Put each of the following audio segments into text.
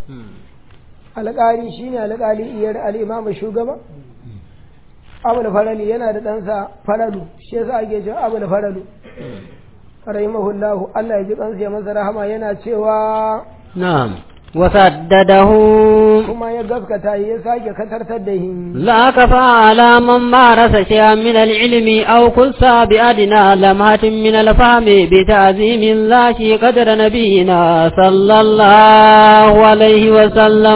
alƙali shine alƙali iyar al'imama shugaba abu da farali yana da ɗansa faralu shi yasa ake cewa abu da faralu rahimahullahu Allah ya ji kansa ya masa rahama yana cewa نعم وسدده kuma ya gaskata ya sake katartar da him لا كفى على من مارس شيئا من العلم أو كس بأدنى لمحة من الفهم بتعظيم الله قدر نبينا صلى الله عليه وسلم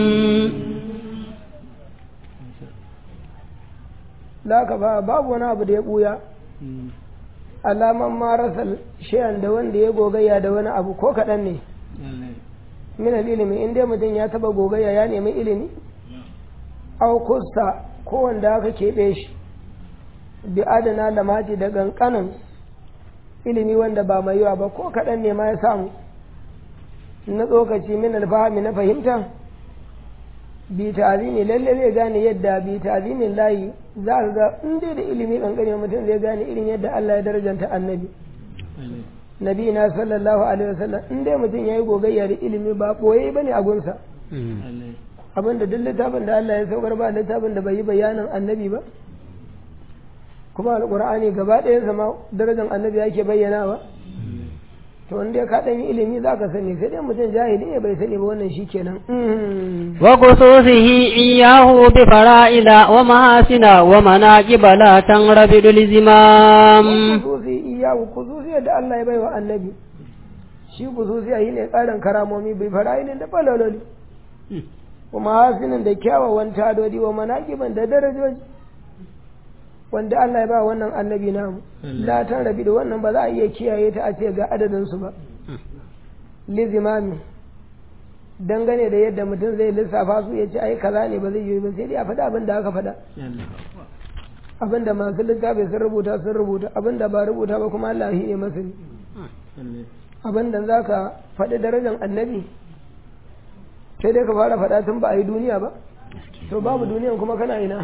la ka ba babu wani abu da ya buya alaman marasa shayan da wanda ya gogayya da wani abu ko kaɗan ne min ilimi in dai mutum ya taba gogayya ya nemi ilimi au kusta ko wanda aka keɓe shi bi adana da mati da ƙanƙanin ilimi wanda ba mai yawa ba ko kaɗan ne ma ya samu na tsokaci min alfahami na fahimta bi ta'zimi lalle zai gane yadda bi ta'zimin layi za ka ga in dai da ilimi kankane mutum zai gane irin yadda Allah ya darajanta annabi nabi na sallallahu alaihi wasallam in dai mutum yayi gogayya da ilimi ba boye bane a gunsa abinda duk littafin da Allah ya saukar ba littafin da bai yi bayanin annabi ba kuma alqur'ani gaba ɗayan sama darajar annabi yake bayyanawa to wanda ka dan yi ilimi za ka sani sai dai mutum jahili ne bai sani ba wannan shikenan وقصوصه إياه بفرائل ومحاسن ومناقب لا تنربد الزمام kususi iyawu kususi da Allah ya baiwa annabi shi kususi yi ne tsarin karamomi bai fara'ilin da falaloli kuma hasinin da kyawawan tadodi wa manaƙiban da darajoji wanda Allah ya ba wannan annabi namu la tan rabi da wannan ba za a iya kiyaye ta a ce ga adadin su ba lizimami dangane da yadda mutum zai lissafa su ya ce ai kaza ne ba zai yi ba sai dai a faɗa abin da aka faɗa abin da masu littafi sun rubuta sun rubuta abin da ba rubuta ba kuma Allah shi ne masani abin da za ka faɗi darajar annabi sai dai ka fara faɗa tun ba a yi duniya ba to babu duniyan kuma kana ina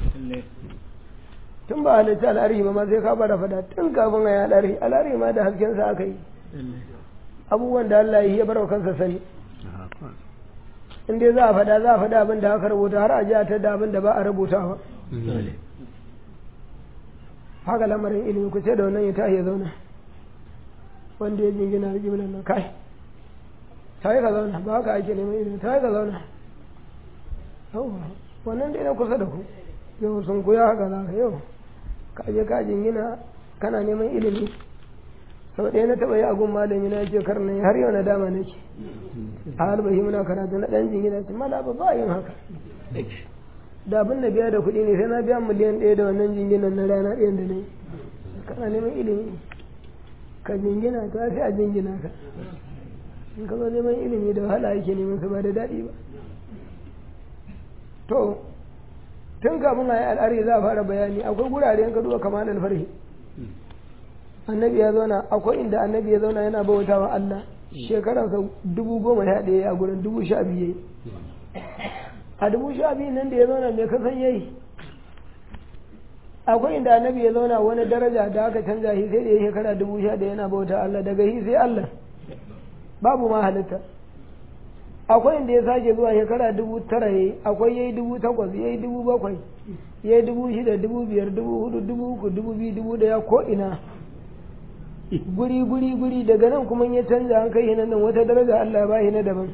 tun ba halitta al'arhi ba ma sai ka fara faɗa tun kafin a yi al'arhi al'arhi ma da haskensa aka yi abubuwan da Allah ya bar wa kansa sani in dai za a faɗa za a faɗa abin da aka rubuta har a ji a ta da abin da ba a rubutawa haka lamarin ilimi ku ce da wannan ya tashi ya zauna wanda ya jingina da jimlan nan kai ta yi ka zauna ba haka ake neman ilimi ta yi ka zauna yauwa wannan dai na kusa da ku yau sun kuya haka za ka yau ka je ka jingina kana neman ilimi sau ɗaya na taɓa yi agun malami na ce kar nan har yau na dama nake a halbahi muna karatu na ɗan jingina ce mala ba ba yin haka da abin da biya da kuɗi ne sai na biya miliyan ɗaya da wannan jinginan na rana ɗayan da na yi kana neman ilimi ka jingina ta sai a jingina ka in ka zo neman ilimi da wahala yake neman su ba da daɗi ba to tun kafin a yi al'ari za a fara bayani akwai gurare ka duba kamar alfarhi annabi ya zauna akwai inda annabi ya zauna yana bauta wa Allah shekararsa dubu goma sha ɗaya a gurin dubu sha biyu yayi a dubu sha biyu nan da ya zauna mai kasan yayi akwai inda annabi ya zauna wani daraja da aka canza shi sai da ya shekara dubu sha ɗaya yana bauta Allah daga shi sai Allah babu ma halitta akwai inda ya sake zuwa shekara dubu tara yayi akwai yayi dubu takwas yayi dubu bakwai yayi dubu shida dubu biyar dubu hudu dubu uku dubu biyu dubu ɗaya ko ina guri guri guri daga nan kuma ya canza an kai nan wata daraja Allah ya bashi na daban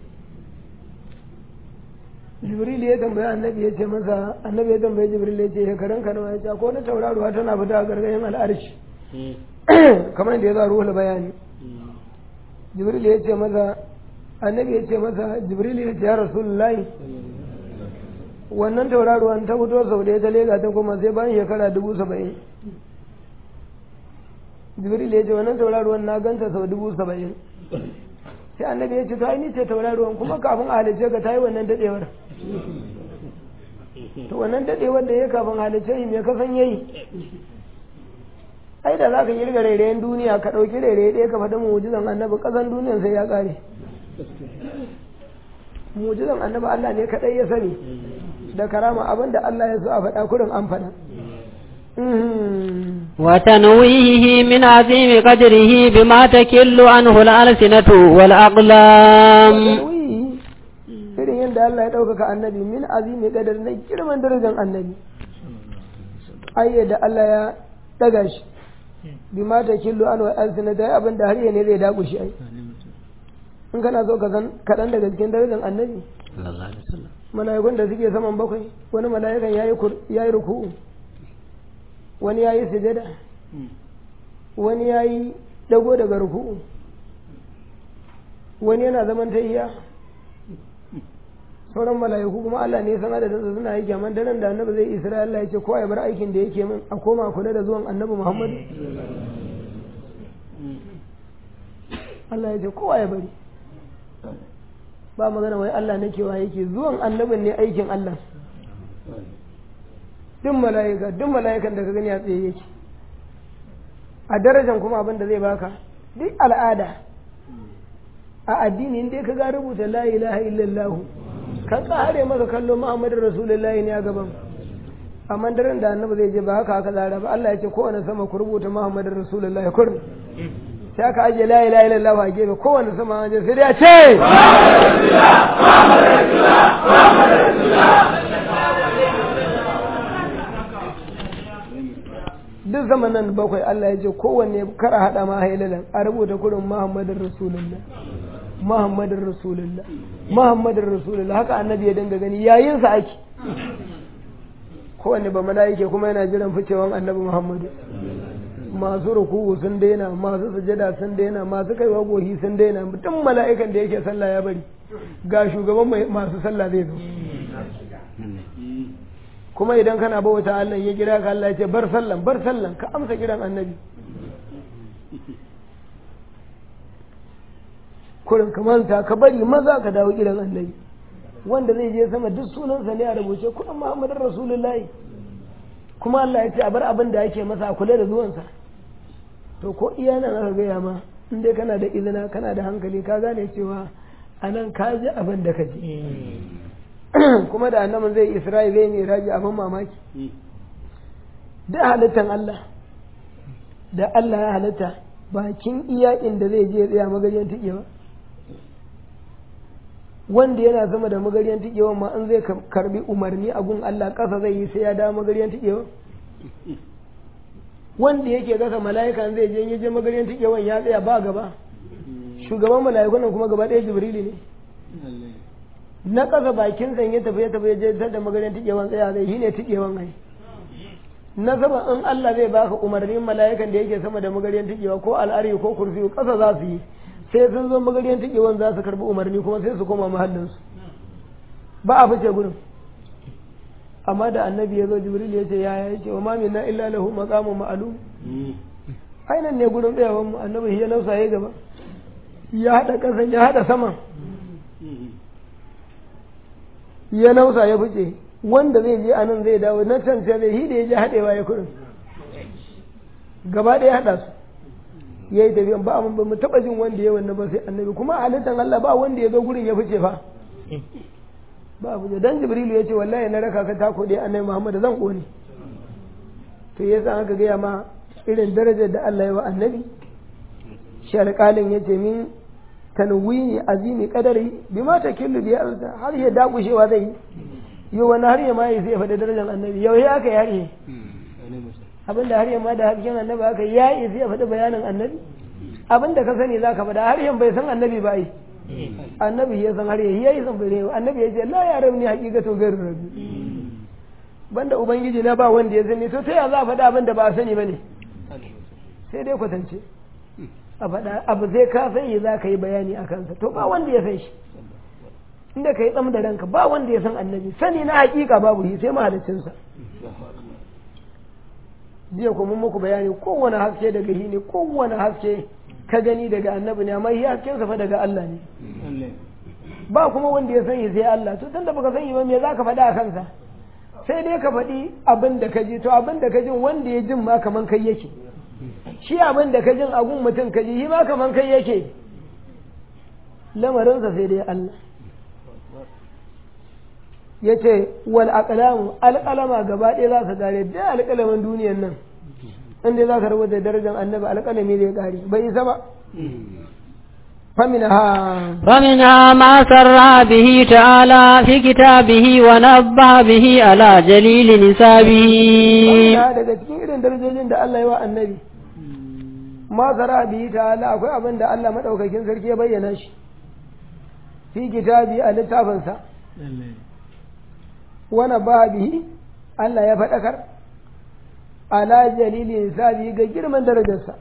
Jibril ya tambaya annabi ya ce masa annabi ya tambaye Jibril ya ce shekaran ka nawa ya ce ko na tauraruwa tana fita a gargayen al'arshi kamar da ya za ruhul bayani Jibril ya ce masa annabi ya ce masa Jibril ya ce ya Rasulullahi wannan tauraruwan ta fito sau da ya ta lega ta kuma sai bayan shekara dubu saba'in jibril ya ce wannan tauraruwan na ganta sau dubu saba'in sai annabi ya ce to ni ce tauraruwan kuma kafin a halice ka ta yi wannan dadewar to wannan dadewar da ya kafin halice yi mai kasan yayi ai da za ka kirga rairayen duniya ka ɗauki rairaye ɗaya ka faɗi mujizan annabi ƙasan duniyan sai ya ƙare mujizan annabi Allah ne kaɗai ya sani da karama abin da Allah ya so a faɗa kurin an faɗa وتنويهه من عظيم قدره بما تكل عنه الألسنة والأقلام yadda Allah ya ɗaukaka annabi min azimi kadar na girman darajar annabi ai yadda Allah ya ɗaga shi bi ma ta killu an wa alsina ta abin da har ne zai daku shi ai in kana so ka san kaɗan daga cikin darajar annabi mala'ikun da suke saman bakwai wani mala'ikan ya yi ruku'u wani ya yi sujada wani ya yi dago daga ruku'u wani yana zaman tayya sauran mala'iku kuma Allah ne san adadin su suna aiki amma daren da annabi zai isra Allah ya ce kowa ya bar aikin da yake min a koma kula da zuwan annabi Muhammad Allah ya ce kowa ya bari ba magana wai Allah nake wa yake zuwan annabin ne aikin Allah duk mala'ika duk mala'ikan da ka gani a tsaye yake a darajan kuma abin da zai baka duk al'ada a addini dai ka ga rubuta la ilaha illallah ka tsare maka kallo Muhammadu Rasulullahi ne a gaban amma daren da annabi zai je ba haka haka tsara ba Allah ya ce kowane sama ku rubuta Muhammadu Rasulullahi kurmi sai aka ajiye la ilaha illallah a gefe kowane sama an je sai dai a ce duk zamanin bakwai Allah ya ce kowanne kara hada ma hailalan a rubuta kurin Muhammadin Rasulullah Muhammadin Rasulullah Muhammadin Rasulullah haka annabi ya dinga gani yayin sa ake kowanne ba mala'ike kuma yana jiran ficewan annabi Muhammadu masu ruku'u sun daina masu sujada sun daina masu kaiwa gohi sun daina mutum mala'ikan da yake sallah ya bari ga shugaban masu sallah zai zo kuma idan kana bauta Allah ya kira ka Allah ya ce bar sallan bar sallan ka amsa kiran annabi kurin ka manta ka bari maza ka dawo kiran annabi wanda zai je sama duk sunansa ne a rubuce kuɗin Muhammadin Rasulullahi kuma Allah ya ce a bar abin da yake masa a kula da zuwansa to ko iya nan aka gaya ma in dai kana da izina kana da hankali ka gane cewa a nan ka ji abin da ka ji kuma da annabin zai isra'i zai mai raji abin mamaki da halittan Allah da Allah ya halitta bakin iya inda zai je tsaya magaryan tikewa wanda yana sama da magaryan tikewa ma an zai karbi umarni a gun Allah ƙasa zai yi sai ya dawo magaryan tikewa wanda yake gasa mala'ika zai je yaje magaryan tikewan ya tsaya ba gaba shugaban mala'ikunan kuma gaba ɗaya jibrili ne na ƙasa bakin san ya tafi ya tafi ya je da magaryan tikewan tsaya zai shine tikewan ai na sama in Allah zai baka umarnin mala'ikan da yake sama da magaryan tikewa ko al'ari ko kursi ƙasa za su yi sai sun zo magaryan tikewan za su karbi umarni kuma sai su koma mahallinsu ba a fice gurin amma da annabi ya zo jibril ya ce ya ya ce wa mamin na illa lahu maqamun ma'lum ainan ne gurin tsayawan mu annabi ya nausa ya gaba ya hada kasan ya hada saman ya nausa ya fice wanda zai je anan zai dawo na can sai zai hide ya je hadewa ya kurin gaba ɗaya hada su ya yi tafiyan ba amma ba mu taɓa jin wanda ya wannan ba sai annabi kuma a halittar Allah ba wanda ya zo gurin ya fice fa ba abu dan jibrilu ya ce wallahi na raka ka tako dai annabi muhammad zan kone to yasa aka gaya ma irin darajar da Allah ya wa annabi shi alƙalin ya ce min tanwini azimi kadari bi ma ta killu bi alta har ya dakushewa zai yi yau wani har ya ma yi sai ya faɗi darajar annabi yau ya aka yi har yi abinda har ya ma da hasken annabi aka yi ya yi sai ya faɗi bayanin annabi abinda ka sani za ka faɗa har yan bai san annabi ba yi annabi ya san har ya yi san bai annabi ya ce la ya rauni hakikatu gairu rabbi banda ubangiji na ba wanda ya sani to ta ya za a faɗa abin da ba a sani ba ne sai dai kwatance a faɗa abu zai ka sani za ka yi bayani a kansa to ba wanda ya san shi inda ka yi tsam da ranka ba wanda ya san annabi sani na hakika babu shi sai mahalicinsa jiya kuma muku bayani kowane haske daga shi ne kowane haske ka gani daga annabi ne amma shi haskensa fa daga Allah ne ba kuma wanda ya sani sai Allah to tunda baka sani ba me za ka faɗa a kansa sai dai ka faɗi abin da ka ji to abin da ka jin wanda ya jin ma kaman kai yake shi abin da ka jin agun mutum ka ji shi ma kaman kai yake lamarinsa sai dai Allah ya ce wal aqlamu alƙalama gaba ɗaya za su gare da alƙalamin duniyan nan inda za ka rubuta darajar annabi alƙalami zai ƙare bai isa ba فمنها فمنها ما سر به تعالى في كتابه ونبه به على جليل نسابه ya daga cikin irin darajojin da Allah ya wa annabi ma sara bihi ta'ala akwai abin da Allah madaukakin sarki ya bayyana shi fi kitabi a littafinsa wana ba bihi Allah ya faɗakar ala jalili sabi ga girman darajarsa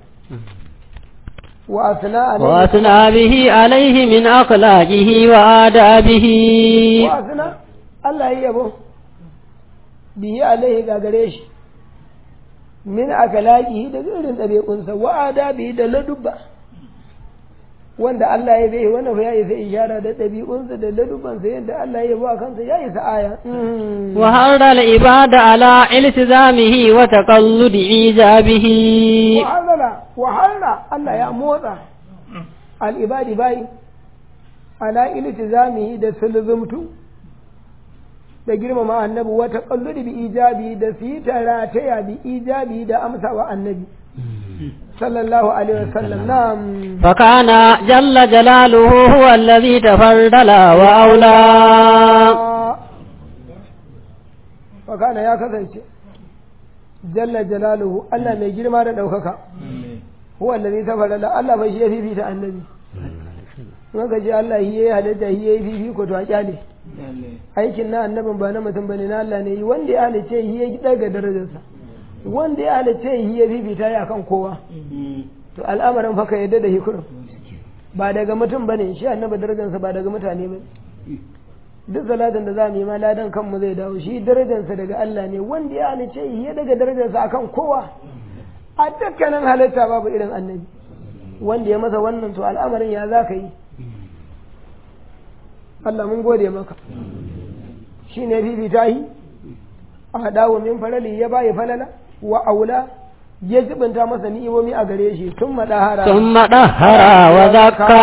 wa asna alaihi وأثنى به عليه من أخلاقه وآدابه wa asna Allah ya yabo bihi alaihi ga gare shi min akalaqihi da irin ɗabi'unsa wa adabihi da ladubba wanda Allah ya bai wannan fa ya isa ishara da ɗabi'unsa da ladubbansa yadda Allah ya ba kansa ya isa aya وحرر العباد على التزامه وتقلد إيجابه wahala wahala Allah ya motsa al'ibadi bayi ala iltizamihi da sulzumtu da girmama annabi wata kalludi bi ijabi da fitara ta bi ijabi da amsa wa annabi sallallahu alaihi wasallam na'am فكان جل جلاله هو الذي تفضل وأولى fakana ya kasance jalla jalaluhu Allah mai girma da ɗaukaka huwa allazi tafarrala Allah bai shi ya fifita annabi in ka ce Allah shi yayi halitta shi yayi fifi ko to a kyale aikin na annabin ba na mutum bane na Allah ne wanda ya halice shi ya daga darajarsa wanda ya halice shi ya fifita ya kan kowa to al'amarin fa ka yadda da hikurin ba daga mutum bane shi annabi darajarsa ba daga mutane bane duk salatin da za mu yi ma ladan kanmu zai dawo shi darajarsa daga Allah ne wanda ya halice shi ya daga darajarsa akan kowa a dukkanin halitta babu irin annabi wanda ya masa wannan to al'amarin ya za ka yi Allah mun gode maka shi ne fifita yi a dawo min farali ya bayi falala wa aula ya jibinta masa ni'imomi a gare shi tun madahara ثم طهر وزكى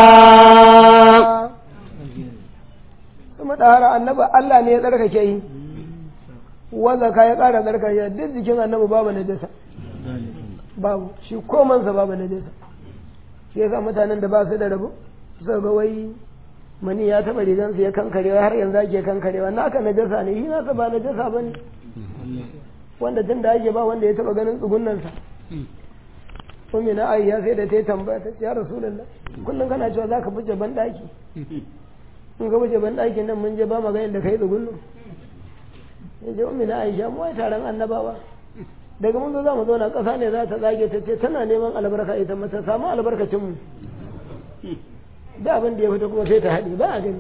tun madahara annaba Allah ne ya tsarkake yi wa zaka ya ƙara tsarkake duk jikin annabi babu najasa babu shi komansa babu najasa shi yasa mutanen da ba su da rabo suka ga wai mani ya taɓa rigansu ya kankarewa har yanzu ake kankarewa naka najasa ne shi nasa ba najasa ba ne wanda tun da ake ba wanda ya taɓa ganin tsugunansa ummi na ayya sai da ta yi tambaya ta ce ya rasulullah kullum kana cewa za ka fice ban ɗaki in ka fice ban ɗakin nan mun je ba maganin da ka yi tsugunnu ya ce ummi na aisha mu wai taron annabawa daga mun zo za mu zauna ƙasa ne za ta zage ta ce tana neman albarka ita mata samu albarkacinmu da abin da ya fita kuma sai ta haɗe ba a gani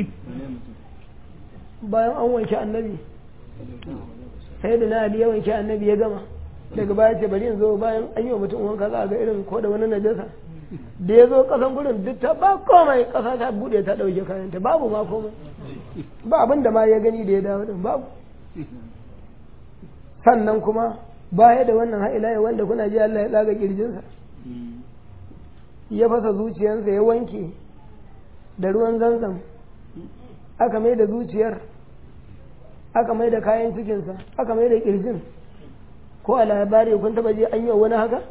bayan an wanke annabi sai da na ali ya wanke annabi ya gama daga baya ce bari in zo bayan an yi wa mutum wanka za a ga irin ko da wani najasa da ya zo kasan gurin duk ta ba komai kasa ta bude ta ɗauke kayanta babu ma komai ba abin da ma ya gani da ya dawo din babu sannan kuma baya da wannan ha'ila wanda kuna ji Allah ya tsaga kirjinsa ya fasa zuciyarsa ya wanke da ruwan zanzam aka mai da zuciyar aka mai da kayan cikinsa aka mai da kirjin ko a labari kun taba je an yi wani haka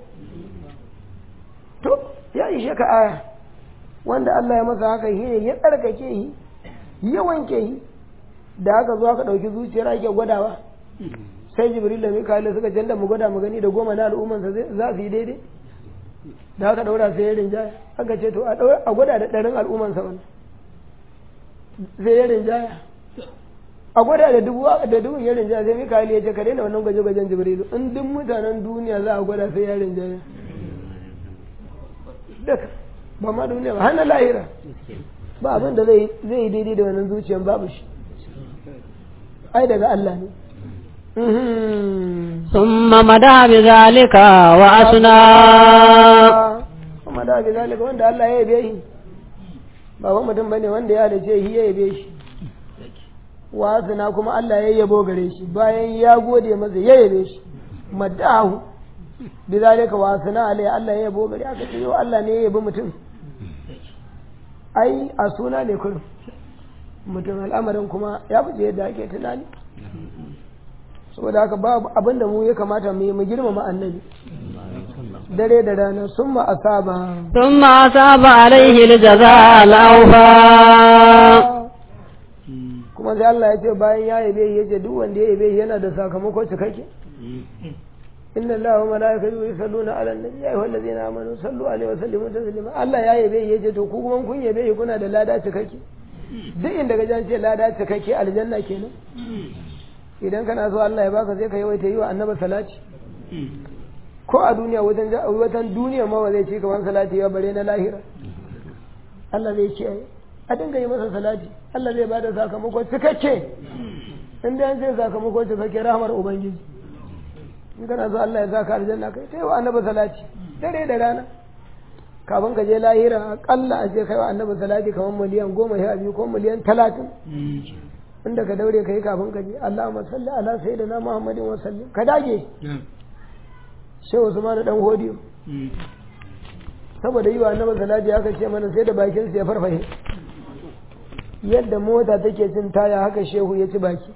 to ya ishe ka aya wanda Allah ya masa haka shi ne ya tsarkake shi ya wanke shi da aka zo aka ɗauki zuciyar ake gwadawa sai jibril da mikael suka canza mu gwada mu gani da goma na al'ummansa za su yi daidai da aka daura sai ya rinjaya aka ce to a gwada da ɗarin al'ummansa wannan sai ya rinjaya a gwada da dubu da dubun ya rinjaya sai mikael ya ce ka daina wannan gwaje-gwajen jibrilu in duk mutanen duniya za a gwada sai ya rinjaya duka ba ma duniya ba hana lahira ba abin da zai yi daidai da wannan zuciyan babu shi ai daga Allah ne ثم مدى بذلك وأثنى ثم مدى بذلك wanda Allah ya yabe shi ba wani mutum bane wanda ya halice shi ya yabe shi wa asna kuma Allah ya yabo gare shi bayan ya gode masa ya yabe shi madahu bizalika wa asna alai Allah ya yabo gare aka ce yau Allah ne ya yabi mutum ai a suna ne kullum mutum al'amarin kuma ya fice yadda ake tunani saboda haka babu abin da mu ya kamata mu yi mu girmama annabi dare da rana sun ma asaba ثم أصاب عليه الجزاء الأوفى kuma sai Allah ya ce bayan ya yabe ya ce duk wanda ya yabe yana da sakamako cikakke inna Allaha wa malaikatahu yusalluna ala nabi ya ayyuhal ladzina amanu sallu alaihi wa sallimu taslima Allah ya yabe ya ce to ku kuma kun yabe kuna da lada cikakke duk inda ga jan ce lada cikakke aljanna kenan idan kana so Allah ya baka sai ka yawaita yi wa annabi salati ko a duniya wajen watan duniya ma ba zai ce kamar salati ya bare na lahira Allah zai ce a dinga yi masa salati Allah zai bada sakamako cikakke in da an ce sakamako cikakke rahmar ubangiji in kana so Allah ya saka aljanna kai sai wa annabi salati dare da rana kafin ka je lahira akalla a ce kai wa annabi salati kamar miliyan goma sha biyu ko miliyan talatin inda ka daure ka yi kafin ka je Allahumma salli ala sayyidina Muhammadin wa sallim ka dage shehu Usman dan hodiyo saboda yi wa annabi salati aka ce mana sai da bakin sa ya farfahe yadda mota take cin taya haka shehu ya ci baki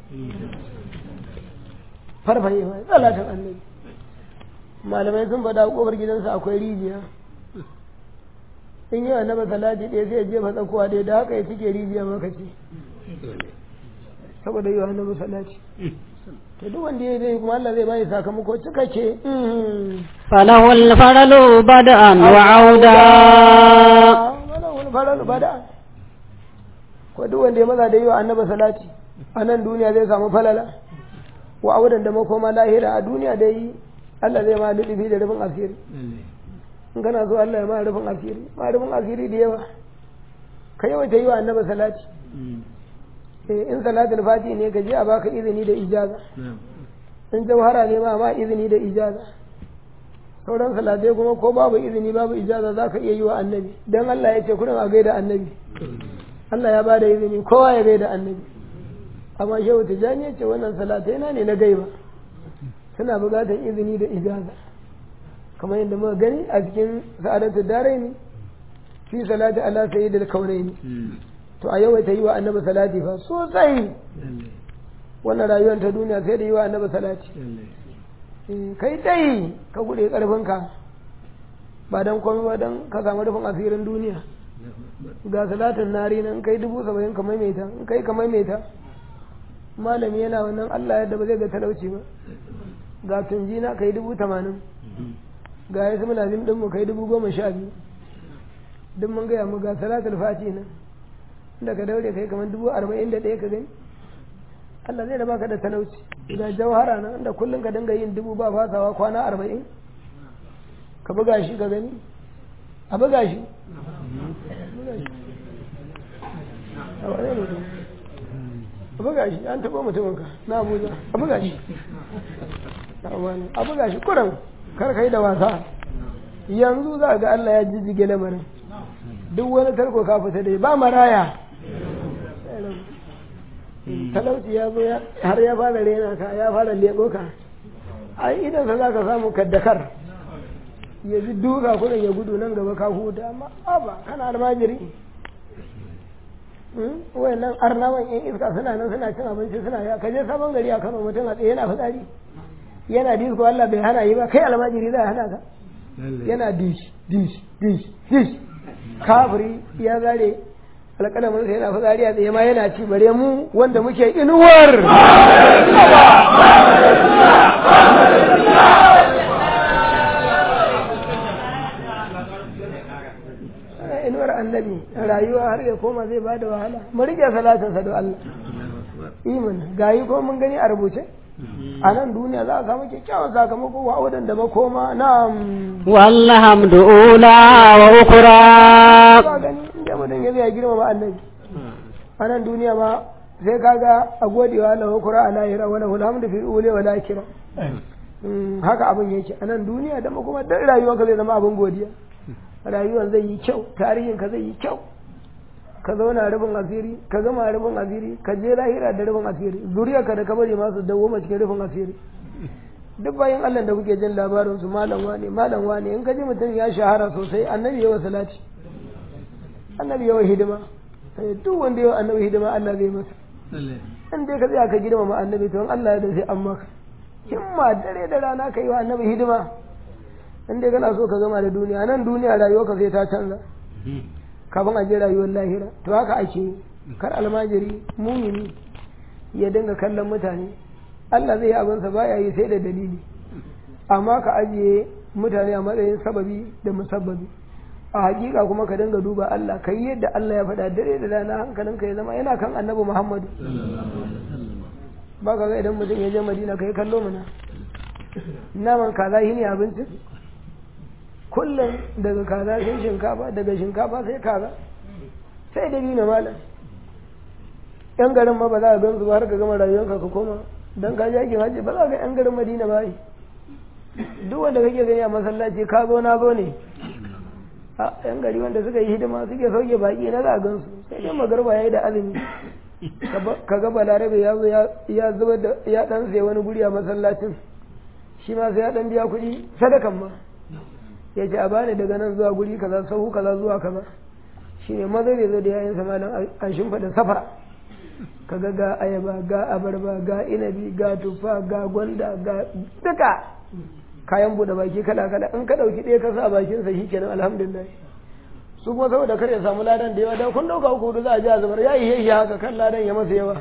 farfahe ma salatin annabi malamai sun faɗa kofar gidansa akwai rijiya in yi annabi salati ɗaya sai ya jefa tsakuwa ɗaya da haka ya cike rijiya maka ce saboda yi wa annabi salati to duk wanda ya zai kuma Allah zai bai sakamako cikakke فله الفضل بدءا وعودا wani farar bada ko duk wanda ya maza da yi wa annabi salati a nan duniya zai samu falala wa audan da makoma lahira a duniya da yi Allah zai ma lulubi da rufin asiri in kana so Allah ya ma rufin asiri ma rufin asiri da yawa ka yawaita yi wa annabi salati eh in salatul fati ne ka je a baka izini da ijaza in jawhara ne ma ma izini da ijaza sauran salatai kuma ko babu izini babu ijaza za ka iya yi wa annabi don Allah ya ce kurin a gaida annabi Allah ya ba da izini kowa ya gaida annabi amma shehu tijjani ya ce wannan salatai na ne na gaiba suna buƙatar izini da ijaza kamar yadda muka gani a cikin sa'adatu daraini fi salati ala sayyidil kaunaini to a yawaita yi wa annabi salati fa sosai wannan rayuwar ta duniya sai da yi wa annabi salati kai dai ka gude karfinka ba don komai ba don ka samu rufin asirin duniya ga salatin nari nan kai dubu saba'in ka maimaita in kai ka maimaita malami yana wannan allah yadda ba zai ga talauci ba ga tunjina kai dubu tamanin ga yasu mulazim ɗinmu kai dubu goma sha biyu duk mun gaya mu ga salatul fati nan da ka daure kai kamar dubu arba'in da ɗaya ka gani Allah zai da baka da talauci ga jawhara nan da kullum ka dinga yin dubu ba fasawa kwana arba'in ka buga shi ka gani a buga shi a buga shi an taɓa mutuminka na abuja a buga shi a buga shi kuran kar ka yi da wasa yanzu za ga Allah ya jijjige lamarin duk wani tarko ka fita dai ba maraya talauci ya zo har ya fara rena ka ya fara lebo ka ai idan sa zaka samu kaddakar ya ji duka kudin ya gudu nan gaba ka huta amma ba kana almajiri wayannan arnawan yan iska suna nan suna cin abinci suna ya kaje sabon gari a kano mutum a tsaye yana fitsari yana disko Allah bai hana yi ba kai almajiri zai hana ka yana dish dish dish dish kafiri ya zare alƙalamin sai yana fitsari a tsaye ma yana ci bare mu wanda muke inuwar inuwar annabi rayuwa har ya koma zai bada wahala mu rike salatinsa da Allah iman gayi ko mun gani a rubuce a nan duniya za a samu kyakkyawan sakamako wa audan da makoma na والحمد أولى وأخرى ba gani inda mutum ya zai girmama annabi a nan duniya ma sai kaga a godewa Allah kura a lahira wala alhamdu fi ule wa lakira haka abin yake a nan duniya da kuma dan rayuwarka zai zama abin godiya rayuwar zai yi kyau tarihin ka zai yi kyau ka zauna rufin asiri ka gama rufin asiri ka je lahira da rufin asiri zuriyarka da ka bari masu dawoma cikin rufin asiri duk bayan Allah da kuke jin labarin su malam wane malam wane in ka ji mutum ya shahara sosai annabi yawa salati annabi yawa hidima sai duk wanda yawa annabi hidima Allah zai masa in dai ka tsaya ka girmama annabi to Allah ya da sai an maka himma dare da rana ka yi wa annabi hidima in dai kana so ka gama da duniya nan duniya rayuwa ka sai ta canza kafin a je rayuwar lahira to haka ake yi kar almajiri mumini ya dinga kallon mutane Allah zai yi abinsa baya yi sai da dalili amma ka ajiye mutane a matsayin sababi da musabbabi a hakika kuma ka dinga duba Allah ka yi yadda Allah ya faɗa dare da rana hankalinka ya zama yana kan annabi Muhammadu ba ka ga idan mutum ya je Madina ka yi kallo mana naman kaza shi ne abincin kullum daga kaza sai shinkafa daga shinkafa sai kaza sai da biyu na malam yan garin ma ba za a gan su ba har ka gama rayuwarka ka koma dan ka je aikin hajji ba za ka yan garin Madina ba duk wanda kake gani a masallaci ka zo na zo ne a yan gari wanda suka yi hidima suke sauke baki na za a gan su sai dai magarba yayi da azumi ka ga balarabe ya zo ya zuba da ya dan sai wani guri a masallacin shi ma sai ya dan biya kuɗi sadakan ma ya ce a bani daga nan zuwa guri kaza sahu kaza zuwa kaza shine maza zai zo da yayin sa malam an shimfiɗa safara kaga ga ayaba ga abarba ga inabi ga tufa ga gwanda ga duka kayan bude baki kala kala in ka dauki ɗaya ka sa bakin sa shikenan alhamdulillah su kuma saboda kar ya samu ladan da yawa da kun dauka uku za a ji a zubar ya yi shi haka kan ladan ya masa yawa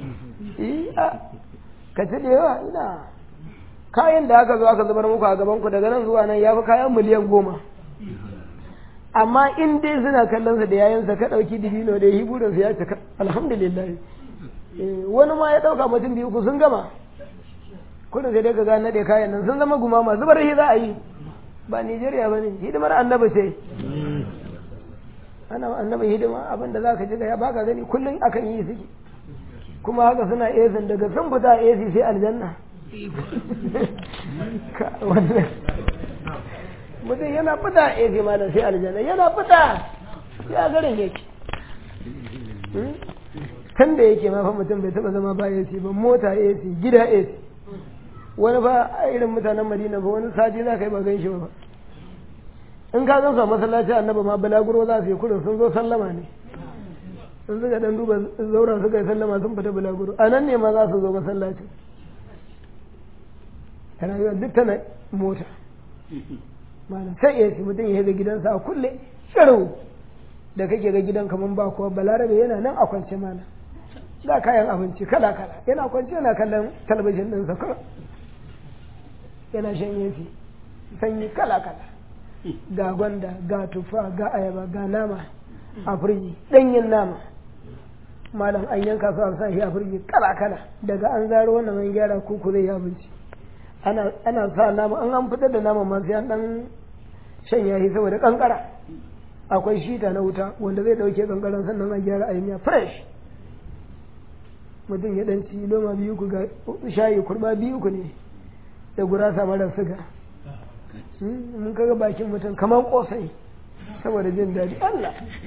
ka ci da yawa ina kayan da aka zo aka zubar muku a gaban ku daga nan zuwa nan ya fi kayan miliyan goma amma in dai suna kallon sa da yayansa ka dauki dibino da yi burin ya cika alhamdulillah wani ma ya dauka mutum biyu ku sun gama kudin sai dai ka ga nade kayan nan sun zama gumama zubar shi za a yi ba Nigeria ba ne hidimar annabi ce ana annabi hidima abin da za ka ji ga ya baka gani kullum akan yi suke kuma haka suna esin daga sun fita esi sai aljanna mutum yana fita esi malam sai aljanna yana fita ya garin yake kan da yake ma fa mutum bai taba zama ba esi ba mota esi gida esi wani ba irin mutanen madina ba wani sati za ka yi ba gan shi ba in ka gan su a masallaci annabi ma balaguro za su yi kurin sun zo sallama ne sun suka dan duba zauren suka yi sallama sun fita balaguro a nan ne ma za su zo masallaci rayuwar duk tana mota malam sai ya mutum ya ga gidansa a kulle shiru da kake ga gidan kaman ba kuwa balarabe yana nan a kwance mana ga kayan abinci kala kala yana kwance yana kallon talabijin ɗinsa kawai yana shan yafi sanyi kala kala ga gwanda ga tufa ga ayaba ga nama a firji ɗanyen nama malam an yanka su a sa shi a firji kala kala daga an zaro wannan an gyara kuku zai yi abinci ana sa nama an an fitar da nama ma sai an dan shan yahi saboda kankara akwai shita na wuta wanda zai dauke kankaran sannan a gyara a miya fresh mutum ya dan ci loma biyu ku ga shayi kurba biyu ku ne da gurasa mara siga mun kaga bakin mutum kamar kosai saboda jin daɗi Allah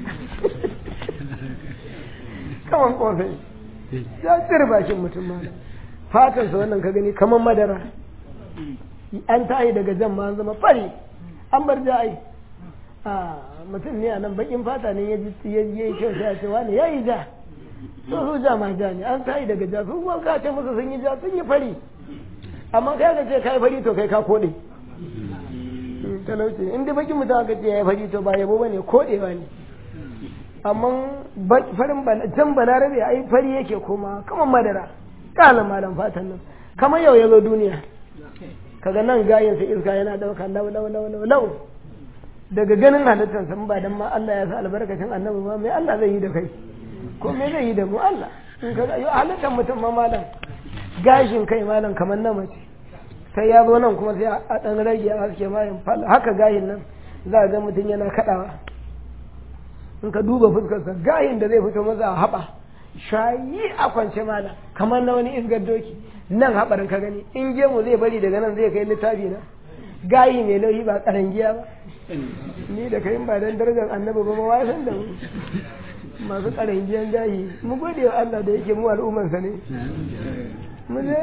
kamar kosai ya tsir bakin mutum ma fatansa wannan ka gani kamar madara an tayi daga jan ma zama fari an bar ja'ai a mutum ne a nan bakin fata ne ya yi kyau sai a ce wani ya yi ja to su ja ma ja ne an tayi daga ja sun kuma ka ce musu sun yi ja sun yi fari amma kai ka ce kai fari to kai ka kode talauci in dai bakin mutum aka ce ya yi fari to ba yabo bane kodewa ne amma farin can balarabe ai fari yake koma kamar madara kala malam fatan nan kamar yau ya zo duniya kaga nan gayin sa iska yana dauka lau lau lau lau lau daga ganin halittar san ba dan ma Allah ya sa albarkacin annabi ma mai Allah zai yi da kai ko me zai yi da mu Allah in kaga yau halittar mutum ma malam gashin kai malam kamar na mace sai ya zo nan kuma sai a dan rage a haske mayan fal haka gayin nan za ga mutum yana kadawa in ka duba fuskarsa gayin da zai fito maza a haɓa shayi a kwance mana kamar na wani isgar doki nan haɓarin ka gani in gemu zai bari daga nan zai kai littafi na gayi mai lauyi ba karangiya ba ni da kai ba dan darajar annabi ba ma san da mu masu karangiyan gayi mu gode wa Allah da yake mu al'ummarsa ne mu je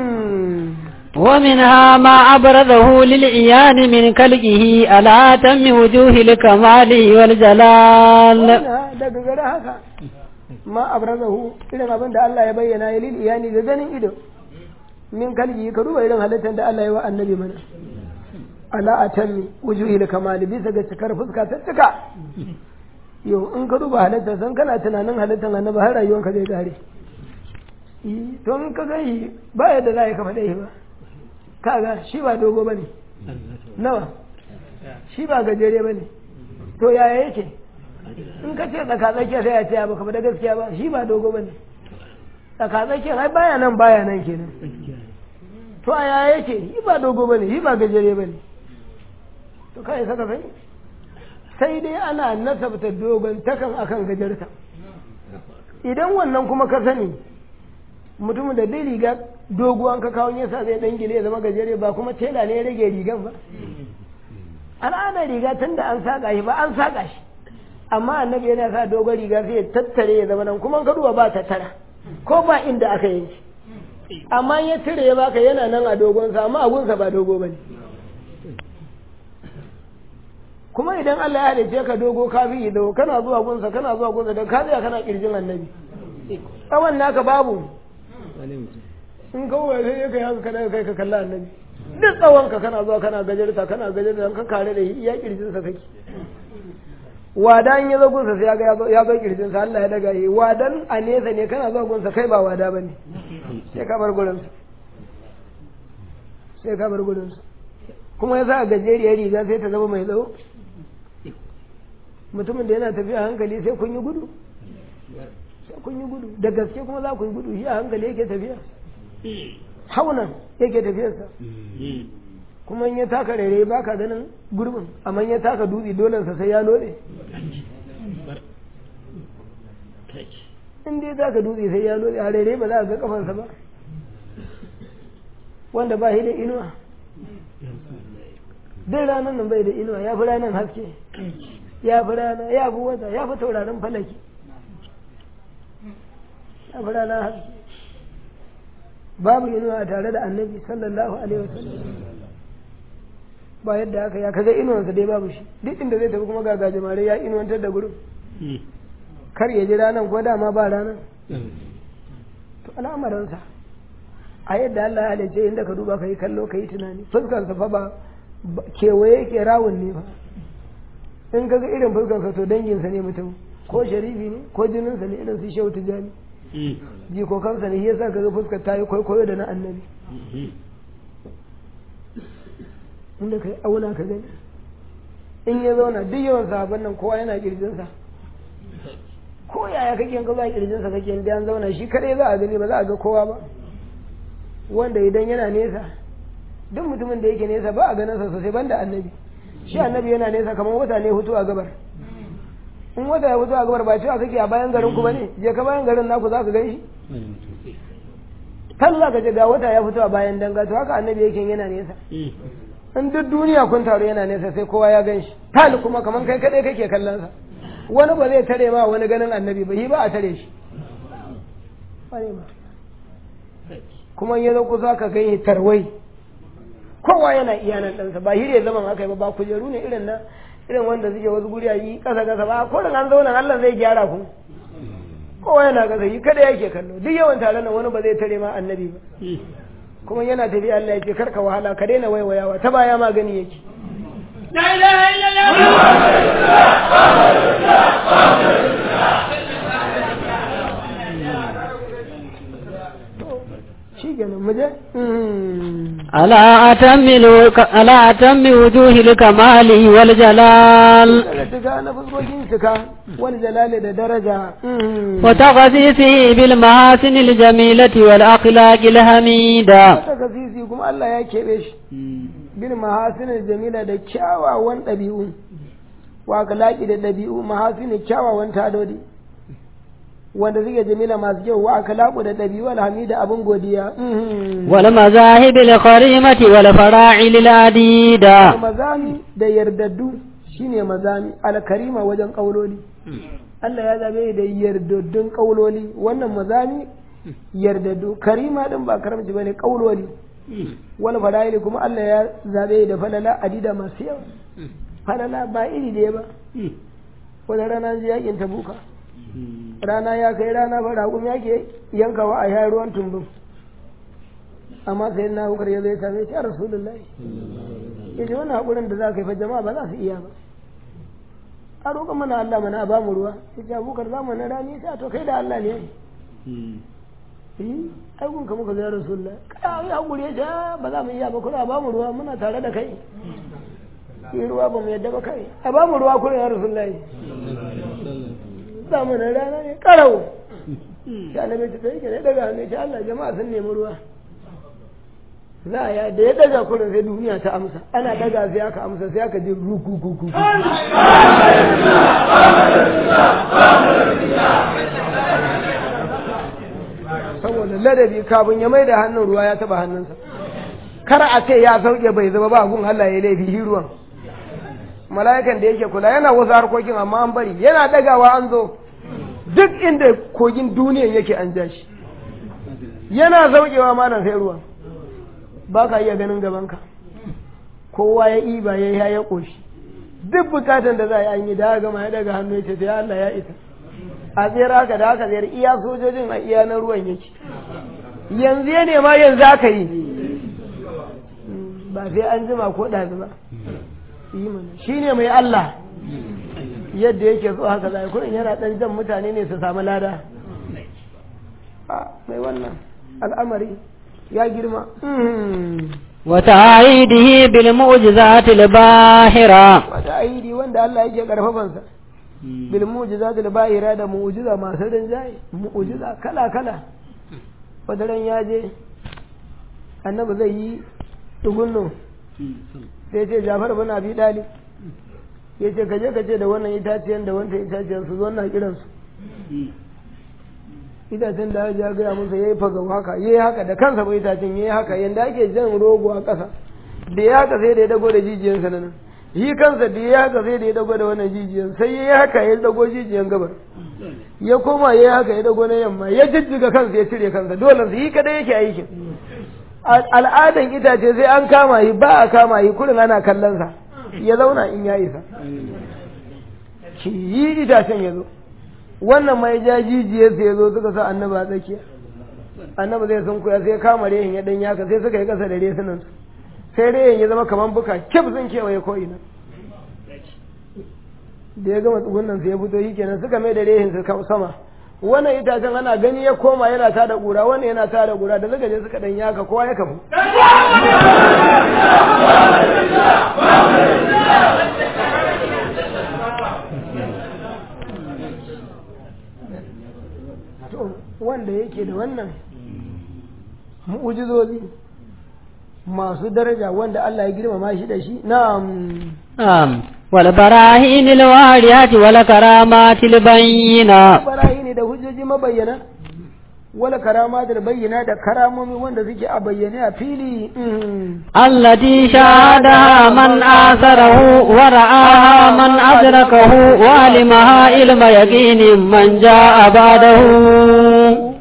ومنها ما أبرزه للعيان من كلقه على تم وجوه الكمال والجلال daga gare haka ma abrazahu irin abin da Allah ya bayyana ya lil iyani da ganin ido min kalbi ka duba irin halittar da Allah ya wa annabi mana ala atammi wujuhil kamali bisa ga cikar fuska ta cika yau in ka duba halittar san kana tunanin halittar annabi har rayuwanka zai kare to in ka gani ba yadda za ka faɗa ba kaga shi ba dogo bane nawa shi ba gajere bane to yaya yake in ka ce tsaka tsakiya sai a ce ba ka faɗa gaskiya ba shi ba dogo bane tsaka tsakiya ai baya nan baya nan kenan to a yaya yake shi ba dogo bane shi ba gajere bane to kai saka sai sai dai ana nasabta dogon takan akan gajarta idan wannan kuma ka sani mutumin da dai riga doguwan ka kawo yasa zai dan gile ya zama gajere ba kuma tela ne ya rage rigan ba al'adar riga tun da an saka shi ba an saka shi amma annabi yana sa dogon riga sai ya tattare ya zama nan kuma ka duba ba tattara ko ba inda aka yanki amma ya cire ya baka yana nan a dogonsa amma abunsa ba dogo bane kuma idan Allah ya halice ka dogo ka bi da kana zuwa gunsa kana zuwa gunsa da ka tsaya kana kirjin annabi tsawon naka babu in kawai sai ka haka kana kai ka kalla annabi duk tsawon ka kana zuwa kana gajarta kana gajarta ka kare da iya kirjin sa kake wadan ya zo gunsa sai ya ga ya zo kirjin sa Allah ya daga yi wadan a nesa ne kana zuwa gunsa kai ba wada bane sai ka bar gurin sai ka bar gurin kuma ya sa gajeriyar riga sai ta zama mai tsawo mutumin da yana tafiya hankali sai kun yi gudu sai kun yi gudu da gaske kuma za ku yi gudu shi a hankali yake tafiya haunan yake tafiyarsa kuma in ya taka rere ba ka ganin gurbin amma ya taka dutse dolensa sai ya lode in dai taka dutse sai ya lode a rere ba za a ga kafansa ba wanda ba shi da inuwa duk ranar nan bai da inuwa ya fi ranar haske ya fi rana ya fi wata ya fi taurarin falaki ya fi ranar haske babu inuwa a tare da annabi sallallahu alaihi wasallam ba yadda aka ya kaga inuwansa dai babu shi duk inda zai tafi kuma ga gajimare ya inuwantar da gurin kar ya ji ranar ko dama ba ranar to al'amarinsa a yadda Allah ya halice inda ka duba ka yi kallo ka yi tunani fuskarsa fa ba kewaye ke rawun ne ba in kaga irin fuskarsa to danginsa ne mutum ko sharifi ne ko jininsa ne irin su shehu tijani jikokansa ne yasa kaga fuskar ta yi kwaikwayo da na annabi inda kai auna ka gani in ya zauna duk yawan sahabban nan kowa yana kirjinsa ko yaya kake in ka za kirjinsa kake in an zauna shi kadai za a gani ba za a ga kowa ba wanda idan yana nesa duk mutumin da yake nesa ba a ganin sa sosai banda annabi shi annabi yana nesa kamar wata ne hutu a gabar in wata ya hutu a gabar ba cewa kake a bayan garin ku bane je ka bayan garin naku za ka gan shi kan za ka je ga wata ya fito a bayan danga to haka annabi yake yana nesa in duk duniya kun taru yana nesa sai kowa ya gan shi tali kuma kamar kai kadai kake kallon sa wani ba zai tare ma wani ganin annabi ba shi ba a tare shi kuma ya zo kusa ka gani tarwai kowa yana iya nan ɗansa ba hire zaman haka ba ba kujeru ne irin na irin wanda suke wasu guri a yi ƙasa ƙasa ba ko an zauna Allah zai gyara ku kowa yana ƙasa yi kada yake kallo duk yawan tare nan wani ba zai tare ma annabi ba kuma yana tafi Allah ya ce karka wahala ka daina waiwayawa ta baya magani yake La ilaha illallah shi kenan mu je على أتم الو- على أتم وجوه الكمال والجلال daga cika na fuskokin cika wani jalali da daraja وتغذيثه بالمحاسن الجميلة والأخلاق الحميدة wata kasisi kuma Allah ya keɓe shi bil mahasinin jamila da kyawawan ɗabi'u wa kalaki da ɗabi'u mahasinin kyawawan tadodi wanda suke jamila masu kyau wa kalaku da ɗabi'u alhamida abin godiya والمذاهب الكريمة والفراعل العديدة mazami da yardaddu shine mazami alkarima wajen ƙauloli Allah ya zabe da yardaddun ƙauloli wannan mazami yardaddu karima din ba karamci bane ƙauloli wal fadaili kuma Allah ya zabe da falala adida masu yawa falala ba iri da ba wani rana ji yakin tabuka rana ya kai rana ba raƙum yake yankawa a yayin ruwan tumbin amma sai na hukar ya zai same shi a rasulullahi ya ce wannan haƙurin da za ka yi fa jama'a ba za su iya ba a roƙon mana Allah mana a bamu ruwa ya ce abokar zamanin rani sai to kai da Allah ne yi ai gun ka muka zai rasulullah kai haƙuri ya ce ba za mu iya ba kuna ba mu ruwa muna tare da kai yi ruwa ba mu yadda ba kai a ba mu ruwa kuna ya rasulullah zamanin rana ne karau shi annabi ta tsaye ne daga hannu ce Allah jama'a sun nemi ruwa za a ya da ya daga kurin sai duniya ta amsa ana daga sai aka amsa sai aka ji ruku kuku saboda ladabi kafin ya mai da hannun ruwa ya taba hannunsa kar a ce ya sauke bai zama ba gun Allah ya laifi shi ruwan mala'ikan da yake kula yana wasu harkokin amma an bari yana dagawa an zo duk inda kogin duniyan yake an ja shi yana saukewa malam sai ruwan ba ka iya ganin gabanka kowa ya iba ya ya ya ƙoshi duk bukatan da za a yi da gama ya daga hannu ya ce sai Allah ya isa a tsere haka da haka zai iya sojojin a iya na ruwan yake yanzu ya nema yanzu aka yi ba sai an jima ko ɗazu ba shi ne mai Allah yadda yake so haka zai kurin yana ɗan jan mutane ne su samu lada mai wannan al'amari ya girma وتعيده بالمعجزات الباهرة وتعيدي وند الله yake karfafansa bil mu'jizatil bahira da mu'jiza masu rinjaye mu'jiza kala kala wadaran ya je annabi zai yi tugunno sai ce Jafar bin Abi Talib ya ce kaje ka ce da wannan itaciyan da wannan itaciyan su zo na kiransu itacen da ya gaya musa ya yi fagau haka ya yi haka da kansa bai itacen ya yi haka yadda ake jan rogo a ƙasa da ya haka sai da ya dago da jijiyansa na nan yi kansa da ya haka sai da ya dago da wannan jijiyan sai ya yi haka ya dago jijiyan gabar ya koma ya yi haka ya dago na yamma ya jijjiga kansa ya cire kansa dole su yi kadai yake aikin al'adan itace sai an kama yi ba a kama yi kurin ana kallon sa ya zauna in ya isa ki yi itacen ya zo wannan mai ja jijiyarsa ya zo suka sa annaba a tsakiya annaba zai sun kuya sai kama rehin ya dan yaka sai suka yi kasa da resunan su sai rehin ya zama kaman buka kif sun kewaye ko ina da ya gama tsugunan sai ya fito yi kenan suka mai da rehin su sama wannan itacen ana gani ya koma yana ta da ƙura wannan yana ta da ƙura da suka je suka dan yaka kowa ya kafu wanda yake da wannan mu'ujizozi masu daraja wanda Allah ya girmama shi da shi na'am na'am wal barahin al wariyat wal karamat al bayyina barahin da hujjoji mabayyana wala karama da bayyana da karamomi wanda suke a bayyane a fili allati shahada man asarahu wa ra'aha man adrakahu wa alimaha ilma yaqinin man jaa ba'dahu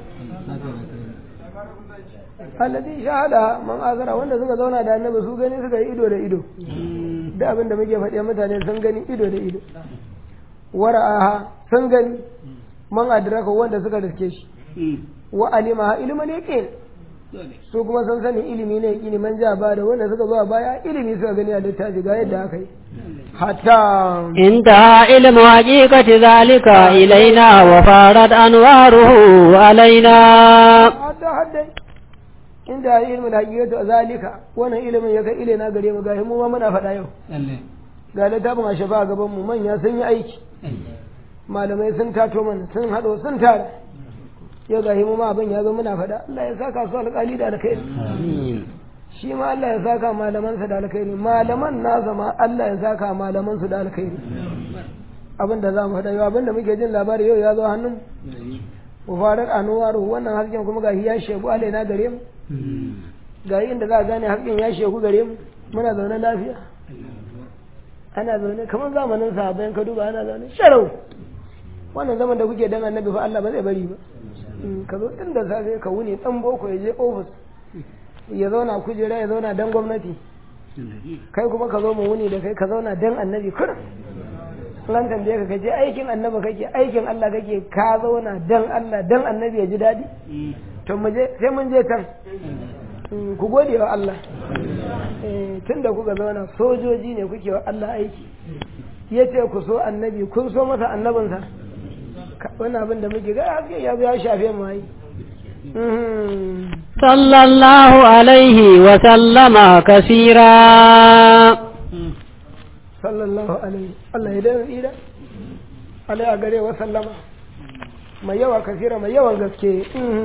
alladhi shahada man azara wanda suka zauna da annabi su gani suka yi ido da ido da abin da muke faɗi mutane sun gani ido da ido wara'aha sun gani man adraka wanda suka riske shi wa alimaha ilman yaqin su kuma sun sani ilimi ne yaqini man ja ba da wanda suka zo a baya ilimi suka gani a littafi ga yadda aka yi hatta inta ilmu haqiqati zalika ilaina wa farat anwaruhu alaina hatta hadda inda ilmin haqiqatu zalika wannan ilimin ya kai ilaina gare mu ga mu ma muna faɗa yau ga littafin a shafa a gaban mu manya sun yi aiki malamai sun tato mana sun haɗo sun tara yau ga mu ma abin ya zo muna faɗa Allah ya saka su alƙali da alkhairi shi ma Allah ya saka malamansa da alkhairi malaman nasa ma Allah ya saka malaman su da alkhairi abin da za mu faɗa yau abin da muke jin labari yau ya zo hannun mu farar anuwaru wannan hasken kuma gashi ya shegu alaina gare mu ga inda za a gane hasken ya shegu gare mu muna zaune lafiya ana zaune kamar zamanin sahabbai ka duba ana zaune sharau wannan zaman da kuke dan annabi fa Allah ba zai bari ba ka zo tun da safe ka wuni dan boko ya je ofis ya zauna kujera ya zauna dan gwamnati kai kuma ka zo mu wuni da kai ka zauna dan annabi kurin ran tambaye ka kaje aikin annabi kake aikin Allah kake ka zauna dan Allah dan annabi ya ji dadi to mu je sai mun je can ku gode wa Allah tun da kuka zauna sojoji ne kuke wa Allah aiki ya ce ku so annabi kun so masa annabinsa wani abin da muke ga haske ya zo ya shafe mu yi صلى الله عليه وسلم كثيرا sallallahu alaihi Allah ya dana tsira alai a gare wa sallama mai yawa kasira mai yawan gaske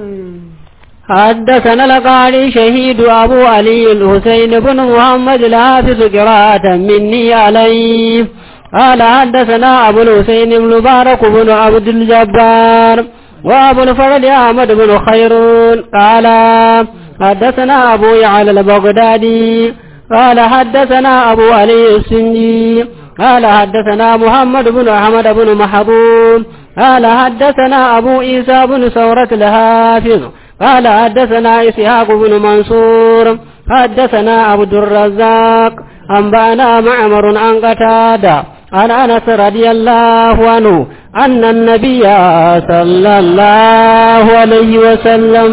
حدثنا القاري شهيد أبو علي الحسين بن محمد الحافظ قراءة مني عليه قال حدثنا أبو الحسين المبارك بن عبد الجبار وأبو الفرد أحمد بن خيرون قال حدثنا أبو يعلى البغدادي قال حدثنا أبو علي السني قال حدثنا محمد بن أحمد بن محبوب قال حدثنا أبو عيسى بن ثورة الحافظ قال حدثنا إسحاق بن منصور حدثنا عبد الرزاق أنبأنا معمر عن قتادة عن أنس رضي الله عنه أن النبي صلى الله عليه وسلم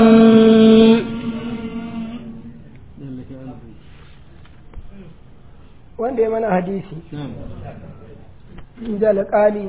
wanda ya mana hadisi da alƙali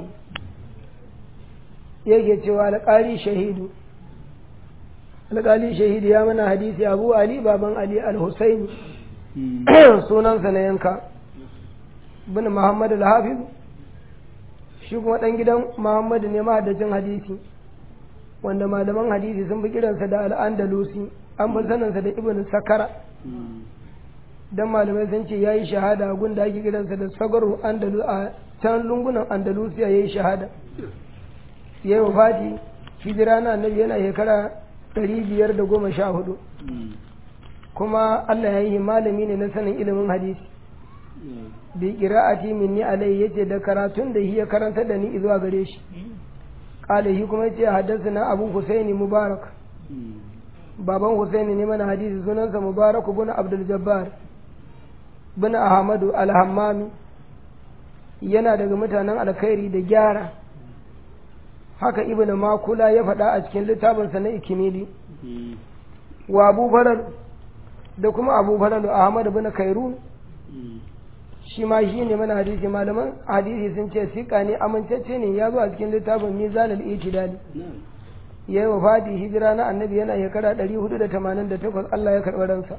yake cewa alƙali shahidu alƙali shahidu ya mana hadisi abu ali baban ali al-husaini sunansa na yanka bin muhammad al-hafiz shi kuma ɗan gidan muhammad ne mahaddacin hadisi wanda malaman hadisi sun fi kiransa da al'andalusi an fi saninsa da ibn sakara dan malamai sun ce yayi shahada gun da ake kiransa da sagaru andalu a can lungunan andalusiya yayi shahada yayi wafati hijira na annabi yana shekara ɗari biyar da goma sha hudu kuma Allah ya yi malami ne na sanin ilimin hadisi bi qira'ati minni alai yace da karatun da hiya karanta da ni zuwa gare shi qala hi kuma yace haddathana abu husaini mubarak baban husaini ne mana hadisi sunansa mubarak ibn abdul jabbar bin ahmadu al-hammami yana daga mutanen alkhairi da gyara haka ibn makula ya faɗa a cikin littafinsa na ikimili wa abu faral da kuma abu faral ahmad bin kairun shi ma shi ne mana hadisi malaman hadisi sun ce sika ne amintacce ne ya zo a cikin littafin mizanul itidali ya yi wa fadi hijira na annabi yana shekara 488 Allah ya karɓi ransa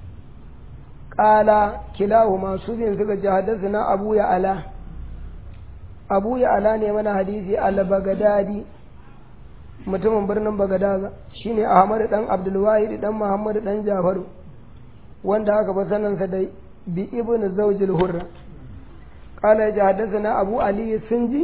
ƙala kilahu masu bin suka ji haddasa na abu ya ala abu ya ala ne mana hadisi al-bagadadi mutumin birnin bagadaza shine ahmad dan abdulwahid dan muhammad dan jafaru wanda aka ba sanansa da bi ibn zawjil hurra qala ya haddathana abu ali sinji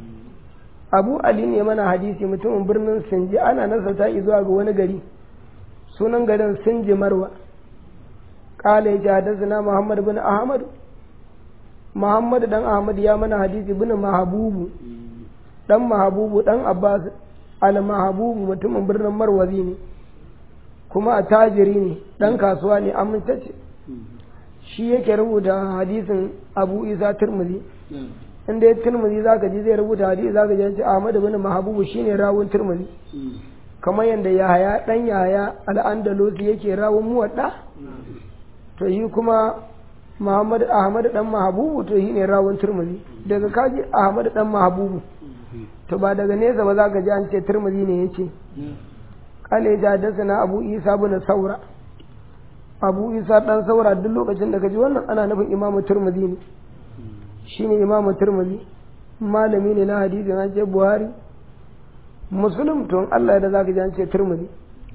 abu ali ne mana hadisi mutumin birnin sinji ana nasarta zuwa ga wani gari sunan garin sinji marwa qala ya haddathana muhammad bin ahmad muhammad dan ahmad ya mana hadisi bin mahabubu dan mahabubu dan abbas al mahabubu mutumin birnin marwazi ne kuma a tajiri ne dan kasuwa ne amintacce shi yake rubuta hadisin abu isa turmuzi inda ya turmuzi za ka ji zai rubuta hadisi za ka ji ce ahmad bin mahabubu shine rawun turmuzi kamar yadda yahaya dan yahaya al'andalusi yake rawun muwadda to shi kuma muhammad ahmad dan mahabubu to shine rawun turmuzi daga kaji ahmad dan mahabubu to ba daga nesa ba za ka ji an ce turmuzi ne yace kale ja da sana abu isa bin saura abu isa dan saura duk lokacin da ka ji wannan ana nufin imamu turmuzi ne shine imamu turmuzi malami ne na hadisi an ce buhari muslim to Allah da zaka ji an ce turmuzi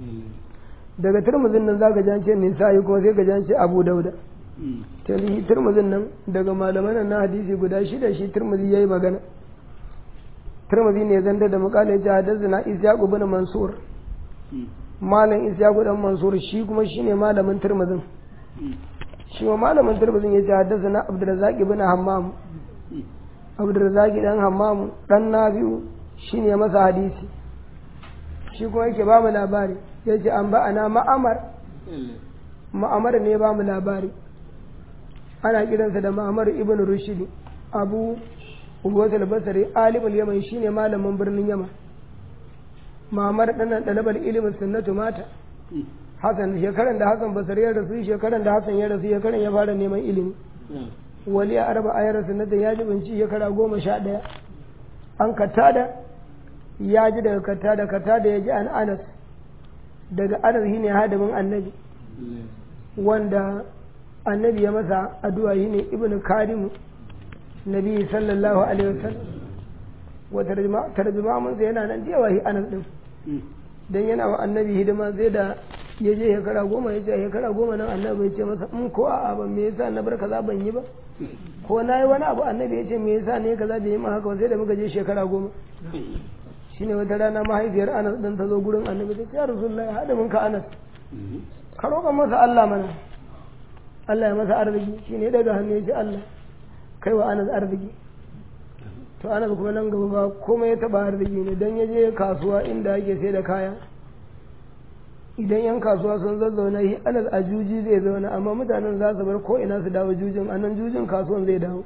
daga turmuzin nan zaka ji an ce nisa'i kuma sai ka ji an ce abu dauda talihi turmuzin nan daga malaman na hadisi guda shida shi turmuzi yayi magana turmuzi ne zanda da mukalai ji hadathana isyaq ibn mansur malam isyaq dan mansur shi kuma shine malamin turmuzin shi ma malamin turmuzin ya ce hadathana abdurrazzaq ibn hammam abdurrazzaq dan hammam dan nabiu shine masa hadisi shi kuma yake ba mu labari yace an ba ana ma'amar ma'amar ne ba mu labari ana kiransa da ma'amar ibn rushdi abu uwat al-basri alim al-yaman shine malamin birnin yaman ma'amar dan dalabar ilimin sunnatu mata Hassan shekaran da Hassan Basri ya rasu shekaran da Hassan ya rasu shekaran ya fara neman ilimi wali a arba ayar sanata ya ji binci shekara goma sha ɗaya an katada ya ji daga katada katada ya ji an anas daga anas shine hadimin annabi wanda annabi ya masa addu'a shine ibnu karimu nabi sallallahu alaihi wasallam wa tarjuma tarjuma mun sai yana nan jewa shi anas din dan yana wa annabi hidima sai da ya je shekara goma ya ce shekara goma nan annabi ya ce masa in ko a'a ban me yasa na bar kaza ban yi ba ko na yi wani abu annabi ya ce me yasa ne kaza bai yi ma haka sai da muka je shekara goma shine wata rana mahaifiyar anas din ta zo gurin annabi ta ce ya rasulullahi hada mun ka anas ka roƙa masa Allah mana Allah ya masa arziki shine daga hannu ya ce Allah kai wa anas arziki to anas kuma nan gaba ba komai ya taba arziki ne dan ya je kasuwa inda ake sai da kaya idan yan kasuwa sun zazzauna shi anas a juji zai zauna amma mutanen za su bar ko ina su dawo jujin a nan jujin kasuwan zai dawo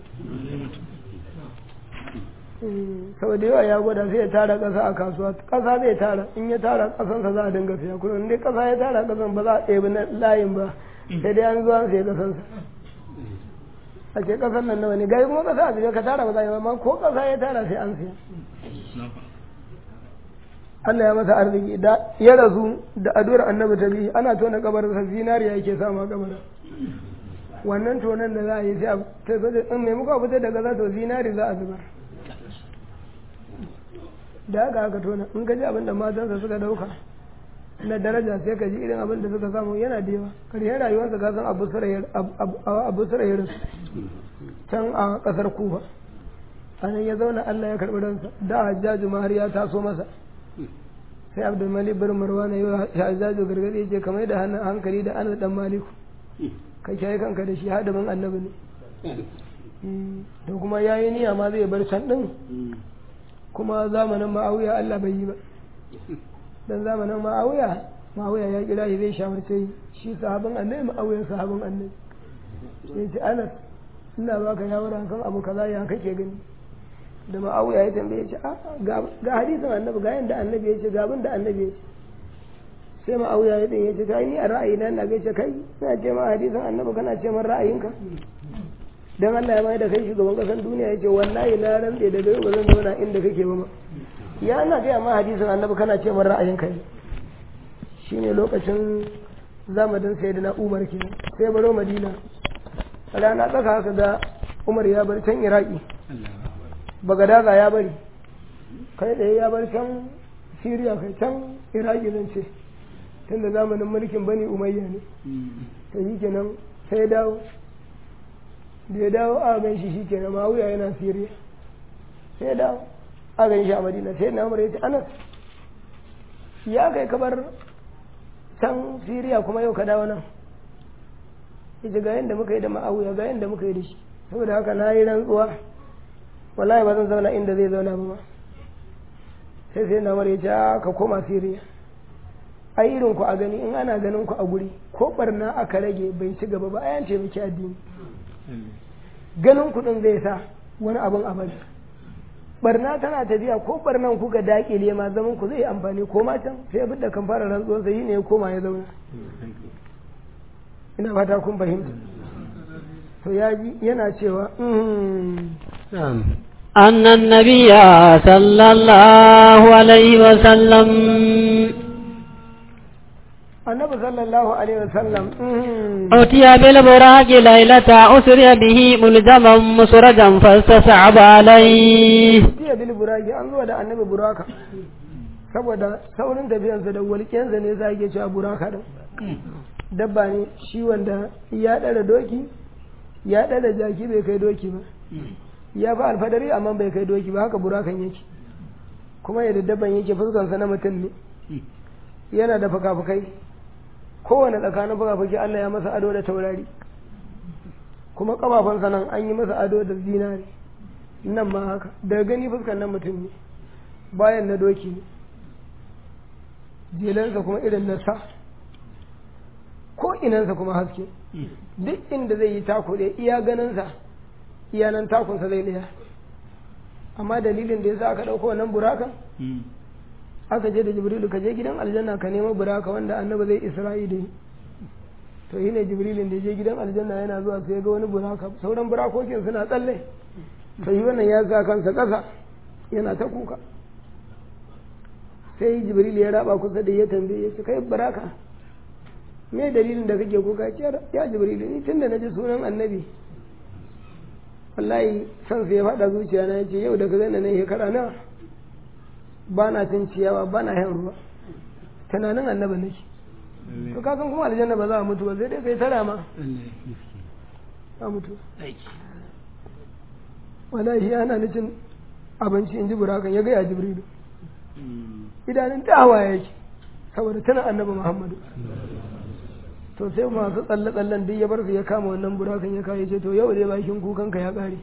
saboda yawa ya gwada sai ya tara ƙasa a kasuwa ƙasa zai tara in ya tara ƙasansa za a dinga siya kuma in dai ƙasa ya tara ƙasan ba za a ɗebi na layin ba sai dai an zuwa sai ƙasansa a ce ƙasan nan nawa ne gari kuma ƙasa a biyu ka tara ba za a yi amma ko ƙasa ya tara sai an siya Allah ya masa arziki da ya rasu da addu'ar annabi ta biyu ana tona kabarinsa zinariya yake samu a kabarin wannan tonan da za a yi sai a tafi in mai muka fitar da gaza to zinari za a zubar da haka aka tona in ka ji abin da matansa suka dauka na daraja sai ka ji irin abin da suka samu yana da yawa karshen rayuwarsa ka san abu sura ya rasu can a kasar kufa a nan ya zauna Allah ya karɓi ransa da hajjaju ma har ya taso masa sai abdul malik bin marwan ya yi hajjaju gargaɗi ya ce kamar da hankali da anas dan maliku ka kiyaye kanka da shi hadamin annabi ne da kuma ya yi niyya ma zai bar can ɗin kuma zamanin ma'auya Allah bai yi ba dan zamanin ma'auya ma'auya ya kira shi zai shawarce shi sahabin annabi ma'auya sahabin annabi sai ce anas ina baka shawara kan abu kaza ya kake gani da ma'auya ya tambaye shi ga hadisin annabi ga yanda annabi ya ce ga abin da annabi ya ce sai ma'auya ya ya ce kai ni a ra'ayina na gaishe kai ina ce ma hadisin annabi kana ce min ra'ayinka dan Allah ya mai da kai shugaban kasan duniya ya ce wallahi na rantse da gari ba zan zauna inda kake ba ma ya ana gaya ma hadisin annabi kana ce min ra'ayinka ne shine lokacin zamanin sayyidina Umar ke sai baro Madina rana tsaka haka ga Umar ya bar can Iraki Bagadaza ya bari kai tsaye ya bar can Siriya kai can Iraki zan ce tunda zamanin mulkin Bani Umayya ne to yi kenan sai ya dawo da ya dawo a gan shi shikenan mawuya yana Siriya sai ya dawo a gan shi a Madina sai na Umar ya ce Anas ya kai kabar can Siriya kuma yau ka dawo nan yace ga yanda muka yi da ma'awiya ga yanda muka yi da shi saboda haka na yi rantsuwa wallahi ba zan zauna inda zai zauna ba ma sai sai na Umar ya ce ka koma Siriya ai irin ku a gani in ana ganin ku a guri ko barna aka rage bai ci gaba ba ayan ce miki addini ganin kuɗin zai sa wani abin abadi barna tana tafiya ko barnan kuka dakile ma zaman ku zai amfani ko ma can sai abin da kan fara rantsuwar sai ne ya koma ya zauna ina fata kun fahimta to ya ji yana cewa أن النبي صلى الله عليه وسلم annabi sallallahu alaihi wasallam أتي بالبراق ليلة أسري به ملزما مسرجا فاستصعب عليه jiya bil buraki an zuwa da annabi buraka saboda saurin tafiyansa da walƙiyansa ne za ke cewa buraka din dabba ne shi wanda ya ɗara doki ya ɗara jaki bai kai doki ba ya fi alfadari amma bai kai doki ba haka burakan yake kuma yadda dabban yake fuskansa na mutum ne yana da fuka-fukai kowane tsakanin fuka-fuki Allah ya masa ado da taurari kuma kafafunsa nan an yi masa ado da zinari nan ma haka daga gani fuskan nan mutum ne bayan na doki ne jelansa kuma irin na sa ko inansa kuma haske duk inda zai yi tako ɗaya iya ganinsa iya nan takunsa zai ɗaya amma dalilin da ya sa aka ɗauko wannan burakan aka je da jibrilu ka je gidan aljanna ka nemo buraka wanda annabi zai isra'i da to yi ne jibrilin da je gidan aljanna yana zuwa sai ga wani buraka sauran burakokin suna tsalle to yi wannan ya sa kansa ƙasa yana ta kuka sai jibril ya raba kusa da ya tambaye ya ce kai buraka me dalilin da kake kuka ce ya jibril ni tunda na ji sunan annabi wallahi san sai ya faɗa zuciya na yace yau da ka gani na shekara na ba na cin ciyawa ba na yan ruwa tunanin annabi nake to ka san kuma aljanna ba za a mutu ba sai dai kai tara ma a mutu wallahi ana ni cin abinci in ji burakan ya gaya jibrilu idanun ta hawaye yake saboda tana annabi muhammadu to sai masu tsalle-tsallen duk ya bar su ya kama wannan burakan ya kawo ce to yau dai bakin kukanka ya kare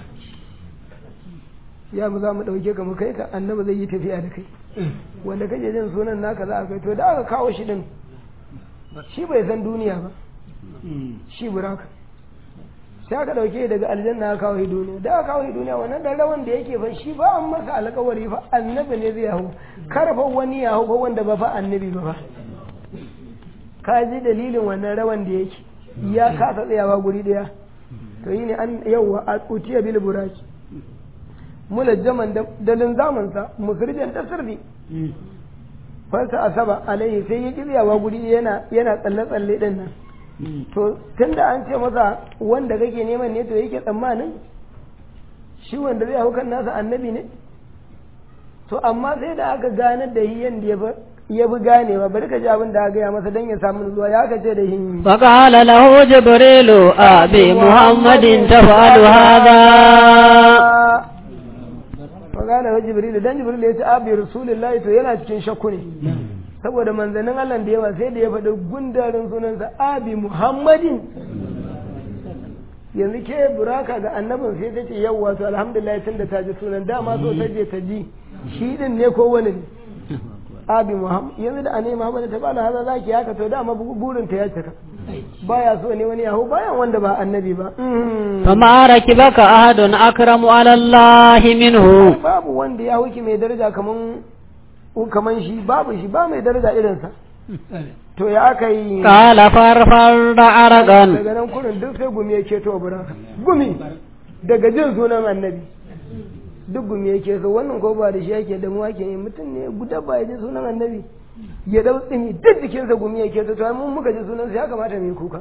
ya mu za mu ɗauke ka mu kai ka annabi zai yi tafiya da kai wanda kake jin sunan naka za a kai to da aka kawo shi din shi bai san duniya ba shi buraka sai aka ɗauke daga aljanna aka kawo duniya da aka kawo duniya wannan dan rawan da yake fa shi ba an masa alƙawari fa annabi ne zai hau karfa wani ya hau fa wanda ba fa annabi ba fa ka ji dalilin wannan rawan da yake ya kasa tsayawa guri daya to yi ne an yauwa a utiya bil buraki mulajjaman da linzamansa musirjan ta sirri farsa asaba alaihi sai ya kiryawa guri yana yana tsalle tsalle din nan to tunda an ce masa wanda kake neman ne to yake tsammanin shi wanda zai hau kan nasa annabi ne to amma sai da aka ganar da hiyan da ya ya bi ganewa bari ka ji abin da aka gaya masa don ya samu zuwa ya kace da hin فقال له جبريل أبي محمد تفعل هذا fagana wa jibril dan jibril ya ce abi rasulullahi to yana cikin shakku ne saboda manzannin Allah da yawa sai da ya faɗi gundarin sunansa abi muhammadin yanzu ke buraka ga annabin sai ta ce yawwa to alhamdulillah tunda ta ji sunan dama so ta je ta ji shi din ne ko wani ne abi muhammad yanzu da anai muhammad ta bala haza zaki haka to dama burin ta ya cika baya so ne wani yahu bayan wanda ba annabi ba فما ركبك أحد أكرم على الله منه babu wanda ya huki mai daraja kaman kaman shi babu shi ba mai daraja irinsa to ya aka yi قال فرفر عرقا daga nan kurin duk sai gumi ya keto bura gumi daga jin sunan annabi duk gumi ya keto wannan ko ba da shi yake da mu ake yi mutum ne guda ba ya ji sunan annabi ya dau tsini duk jikinsa gumi ya keto to mun muka ji sunan ya kamata mu yi kuka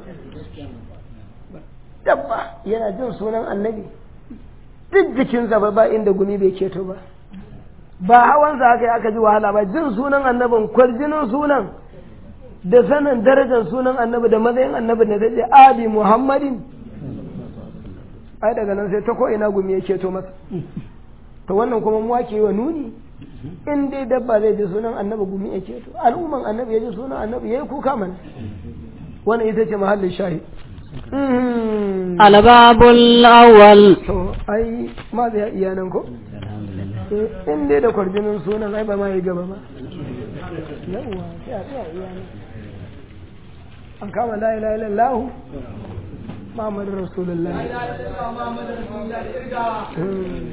dabba yana jin sunan annabi duk jikinsa ba ba inda gumi bai keto ba ba hawansa haka yi aka ji wahala ba jin sunan annabin kwarjinin sunan da sanin darajar sunan annabi da matsayin annabi da zai ce abi muhammadin ai daga nan sai ta ko ina gumi ya keto masa to wannan kuma mu ake wa nuni in dai dabba zai ji sunan annabi gumi ya keto al'umman annabi ya ji sunan annabi yayi kuka mana wannan ita ce mahallin shahid الباب الأول to ai ma zai iya nan ko Eh, in dai da kwarjinin sunan ai ba ma yi gaba ba yawwa sai a tsaya iya nan an kama la ilaha illallah Muhammadu Rasulullah Hmm.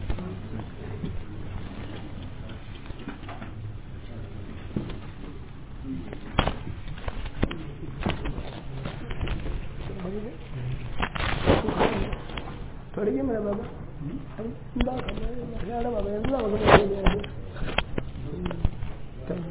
to rage mana baba in ba ka ba ya raba ba yanzu za mu gama da yanzu to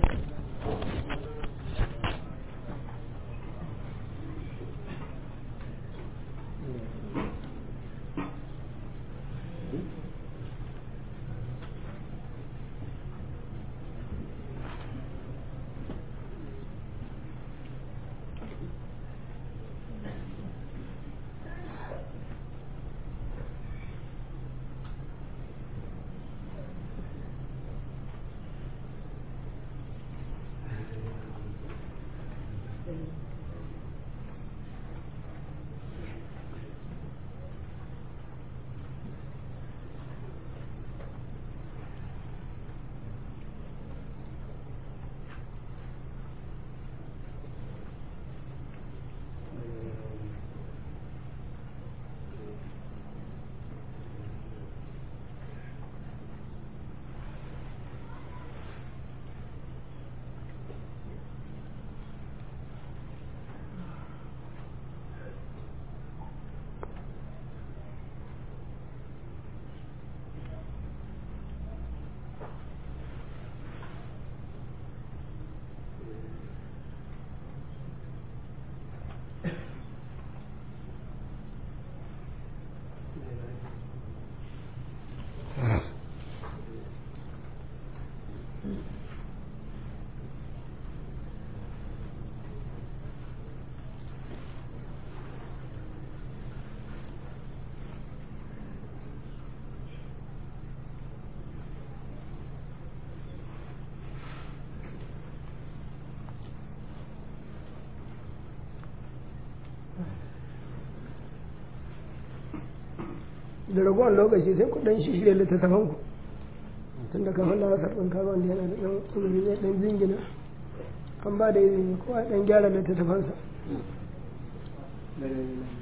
da ragowar lokaci sai ku dan shirya littattafan ku tun da kamar lasar ɗin kaga wanda yana da ɗan uzuri zai ɗan jingina an ba da izini kowa ɗan gyara littattafansa